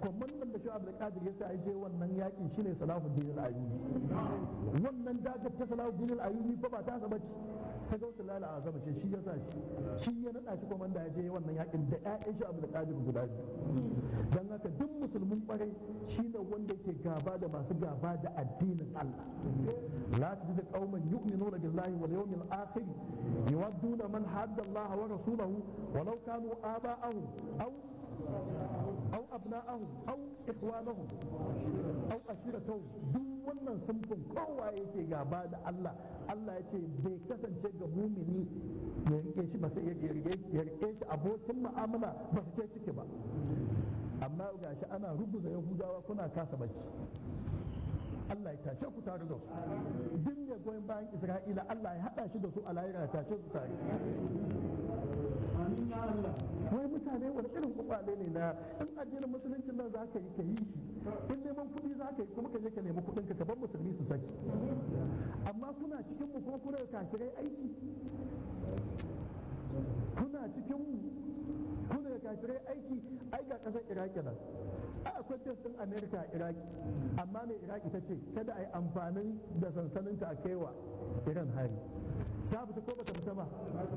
kwamandan da shu'ab al-qadir ya sa je wannan yakin shine salahuddin al-ayyubi wannan dagar ta salahuddin al-ayyubi fa ba ta saba ce ta gausu lala azama ce shi ya sa shi shi ya nada shi kwamanda ya je wannan yakin da ƴaƴan shu'ab al-qadir guda biyu dan haka duk musulmin kwarai shine wanda yake gaba da masu gaba da addinin Allah la tajidu qauman yu'minuna billahi wal yawmil akhir yuwadduna man hadda Allah wa rasulahu walau kanu aba'ahum aw أو أبناءهم أو إخوانهم أو أشيرتهم duk wannan sunfin kowa yake gaba da Allah Allah ya ce bai kasance ga mumini ya rike shi ba sai ya rike shi abokin mu'amala ba su ke ciki ba amma gashi ana rubuta yahudawa kuna kasa bacci Allah ya tashe ku tare da su duk mai goyon bayan Isra'ila Allah ya haɗa shi da su a lahira ya tashe su tare wai mutane wani irin kwakwale ne na in addinin musuluncin nan za ka yi ka yi shi in neman kuɗi za ka yi kuma ka je ka nemi kuɗin ka bar musulmi su saki amma kuna cikin mu kuma kuna kafirai aiki kuna cikin mu kuna kafirai aiki ai ga ƙasar iraki nan a akwai din amerika a iraki amma mai iraki ta ce kada a yi amfanin da sansaninta a kaiwa iran hari ta fita ko bata fita ba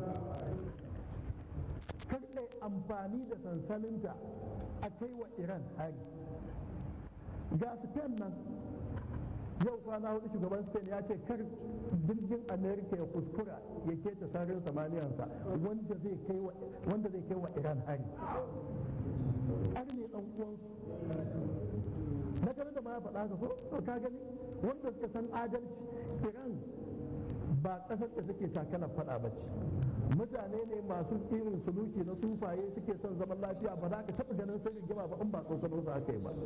kar ɗai amfani da sansaninta a kai wa iran hari ga spain nan yau kwana hudu shugaban spain ya ce kar jirgin america ya kuskura ya keta sararin samaniyansa wanda zai kai wa iran hari har ne dan uwansu na gani da ma ya faɗa ka ko ka gani wanda suka san adalci iran ba ƙasar da suke takalar faɗa ba ce mutane ne masu irin suluki na sufaye suke son zaman lafiya ba za ka taɓa ganin sai rigima ba in ba tsokano su aka yi ba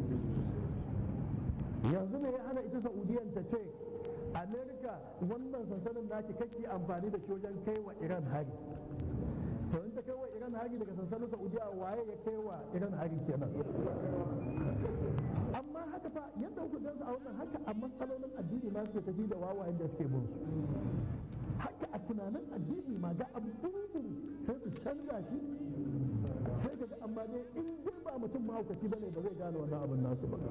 yanzu me ya hana ita saudiyan ta ce amerika wannan sansanin naki kake amfani da shi wajen kai wa iran hari to in ta kai wa iran hari daga sansanin saudiya waye ya kai wa iran hari kenan amma haka fa yadda ku gansu a wannan haka a matsalolin addini ma suke tafi da wawayen da suke bin su haka a tunanin addini ma ga abu sai su canza shi sai ka ga amma dai in dai ba mutum mahaukaci bane ba zai gane wannan abin nasu ba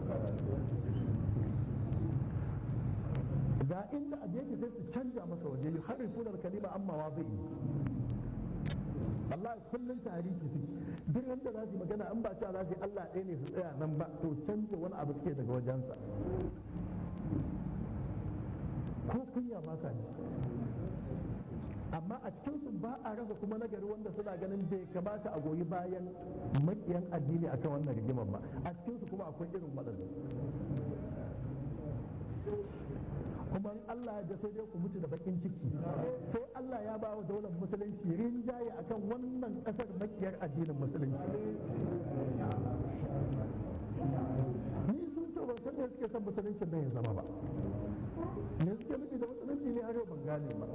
ga inda abu yake sai su canja masa waje yi har rifunar kalima amma wa zai Allah kullum tarihi suke duk wanda za su yi magana an ba cewa za su yi Allah ɗaya ne su tsaya nan ba to canja wani abu suke daga wajensa ko kunya ba sa ne amma a cikinsu ba a rasa kuma nagari wanda suna ganin bai kamata a goyi bayan makiyan addini akan wannan rigimar ba a cikinsu kuma akwai irin waɗanda kuma Allah ya sai dai ku mutu da bakin ciki sai Allah ya ba wa daular musulunci rinjaye akan wannan ƙasar makiyar addinin musulunci ni sun ce ban san me suke son musuluncin nan ya zama ba me suke nufi da musulunci ne har yau ban gane ba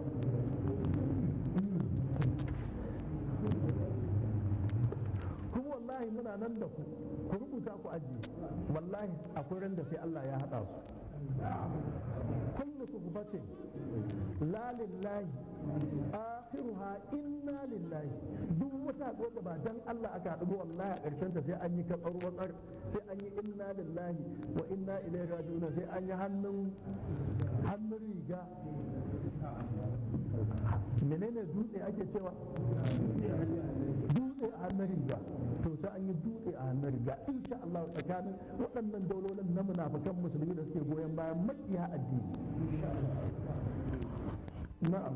kuma wallahi muna nan da ku ku rubuta ku ajiye wallahi akwai ran da sai Allah ya haɗa su kullu suhbatin la lillahi akhiruha inna lillahi duk wata haɗuwa da ba dan Allah aka haɗu wallahi a ƙarshen ta sai an yi katsar watsar sai an yi inna lillahi wa inna ilaihi raji'un sai an yi hannun hannun riga menene dutse ake cewa dutse a hannun riga to sai an yi dutse a hannun riga insha Allah tsakanin waɗannan daulolin na munafikan musulmi da suke goyon bayan makiya addini na'am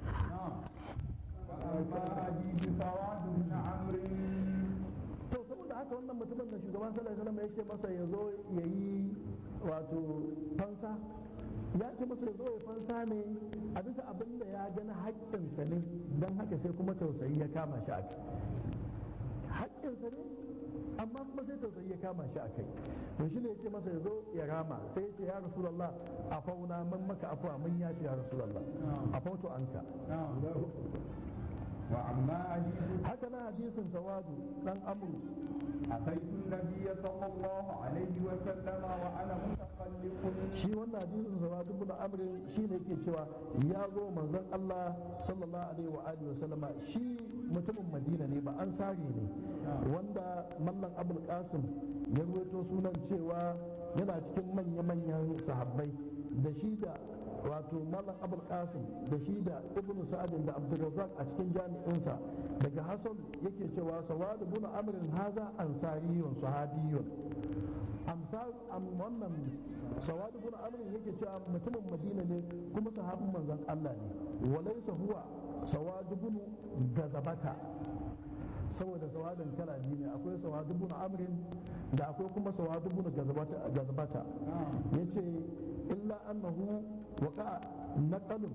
to saboda haka wannan mutumin da shugaban sallallahu alaihi wasallam yake masa ya zo ya yi wato fansa ya ce masa ya zo ya fansa ne a bisa abin da ya gani haƙƙinsa ne don haka sai kuma tausayi ya kama shi a kai haƙƙinsa ne amma kuma sai tausayi ya kama shi a kai to shi ne ya ce masa ya zo ya rama sai ya ce ya rasulallah a fauna man maka afuwa mun ya ce ya rasulallah a fauto anka haka na hadisin sawadu dan amru أتيت النبي صلى الله عليه وسلم وأنا متخلف shi wannan hadisin zama dubu na amrin shi ne ke cewa ya zo manzon Allah sallallahu alaihi wa alihi wasallama shi mutumin Madina ne ba an sare ne wanda mallan Abul Qasim ya ruwaito sunan cewa yana cikin manya-manyan sahabbai da shi da wato mallan Abul Qasim da shi da Ibn Sa'ad da Abdurrazzaq a cikin jami'insa daga Hasan yake cewa sawad ibn amrin haza ansariyun sahabiyun amsal am wannan sawad ibn amr yake cewa mutumin madina ne kuma sahabin manzon Allah ne walaysa huwa sawad ibn gazabata saboda sawadin kala biyu ne akwai sawad ibn amr da akwai kuma sawad ibn gazabata gazabata yace illa annahu waqa naqalun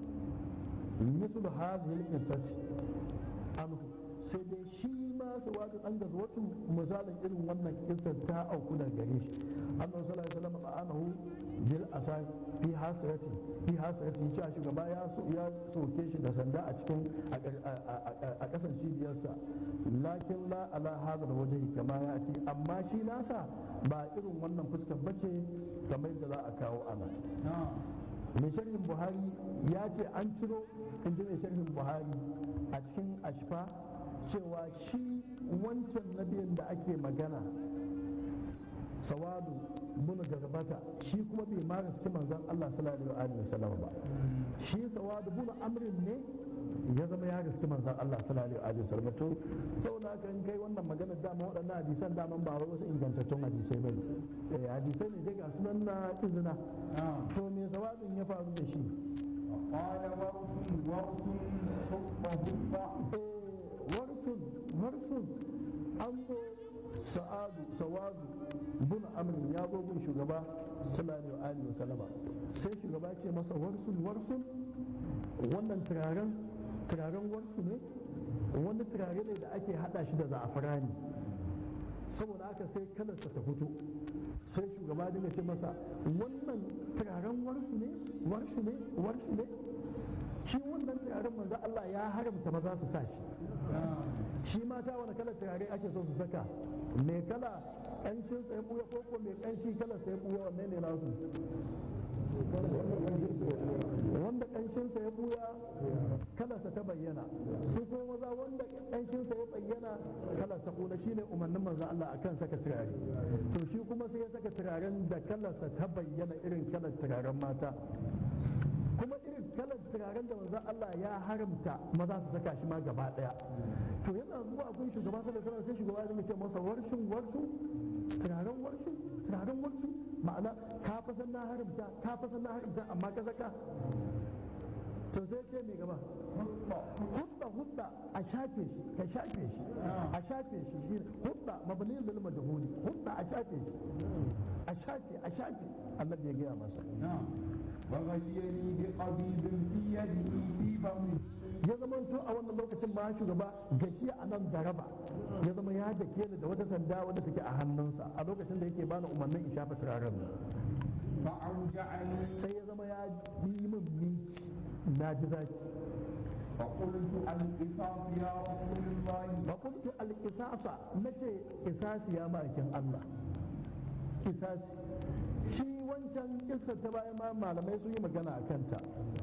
مثل هذه القصة anhu sai dai shi ma su wata ɗan da wata misalin irin wannan kisar ta auku da gare shi annabi sallallahu alaihi wasallam anahu bil asa fi hasrati fi hasrati cewa shugaba ya so ya soke shi da sanda a cikin a kasan cibiyarsa lakin la ala hadha wajhi kama ya ce amma shi nasa ba irin wannan fuskar bace kamar da za a kawo ana mai sharhin buhari ya ce an ciro in ji mai sharhin buhari a cikin ashfa cewa shi wancan nabiyin da ake magana sawadu bunu gazabata shi kuma bai ma gaske manzon Allah sallallahu alaihi wasallam ba shi sawadu bunu amrin ne ya zama ya gaske manzon Allah sallallahu alaihi wasallam to saboda haka in kai wannan magana dama waɗannan hadisan dama ba wai wasu ingantattun hadisai ba ne eh hadisai ne dai ga sunan na izina to me sawadin ya faru da shi قال ورث ورث حب حب warsun warsun an zo sa'adu sawadu bin amrin ya zo gun shugaba sallallahu alaihi wa sallama sai shugaba ce masa warsun warsun wannan turaren turaren warsu ne wani turare ne da ake hada shi da za'afrani saboda haka sai kalarsa ta fito sai shugaba dinga ce masa wannan turaren warsu ne warsu ne warsu ne shi wannan turaren manzo Allah ya haramta maza su sa shi shi mata wani kalar turare ake so su saka mai kala ƙanshin sai buya ko ko mai ƙanshi kalar sai buya wanne ne nasu wanda ƙanshin sa ya buya kalarsa ta bayyana su ko maza wanda ƙanshin sa ya bayyana kalar ta kula shine umarnin manzo Allah akan saka turare to shi kuma sai ya saka turaren da kalarsa ta bayyana irin kalar turaren mata kuma irin kalar turaren da manzon Allah ya haramta maza su saka shi ma gaba daya to yana zuwa gun shugaba sallallahu alaihi sai shugaba ya ce masa warshin warshin turaren warshin turaren warshin ma'ana ka fa san na haramta ka fa san na haramta amma ka saka to sai ce mai gaba hudda hudda a shafe shi ka shafe shi a shafe shi shi hudda mabni lil majhuli hudda a shafe shi a shafe a shafe annabi ya gaya masa وغشيني بقبيض في يده في فمه ya zama to a wannan lokacin ma shugaba gashi a nan da raba ya zama ya dake ni da wata sanda wadda take a hannunsa a lokacin da yake bani umarnin in shafa turaren nan فأوجعني sai ya zama ya yi min minki na ji zaki فقلت القصاص يا رسول الله fa kuntu al-qisasa nace qisasi ya ma'aikin Allah qisasi shi wancan kissa ta bayan ma malamai sun yi magana a kanta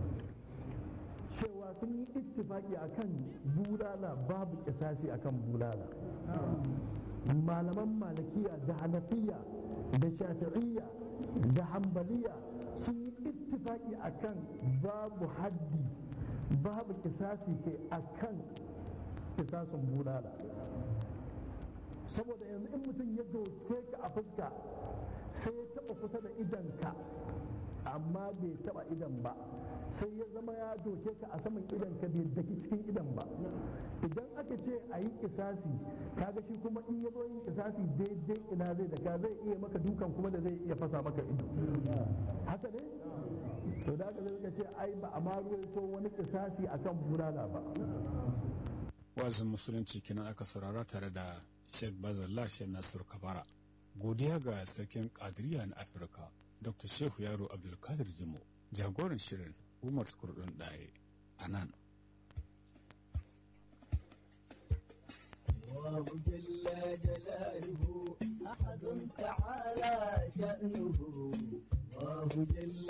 cewa sun yi ittifaki akan bulala babu kisasi akan bulala malaman malikiya da hanafiya da shafi'iyya da hambaliya sun yi ittifaki akan babu haddi babu kisasi ke akan kisasin bulala saboda yanzu in mutum ya doke ka a fuska sai ya taba kusa da idanka amma bai taba idan ba sai ya zama ya doke ka a saman idan ka bai daki cikin idan ba idan aka ce a yi kisasi kaga shi kuma in ya zo yin kisasi daidai ina zai daka zai iya maka dukan kuma da zai iya fasa maka ido haka ne to da aka zai ce ai ba a ma ruwaito wani kisasi akan bulala ba wazin musulunci kenan aka saurara tare da Sheikh Bazallah Sheikh Nasir Kabara godiya ga sarkin kadiriya na Afirka Dr. Shehu Yaro Abdulkadir Jimo jagoran shirin Umar Kurdun Daye a nan الله جل جلاله أحد تعالى شأنه الله جل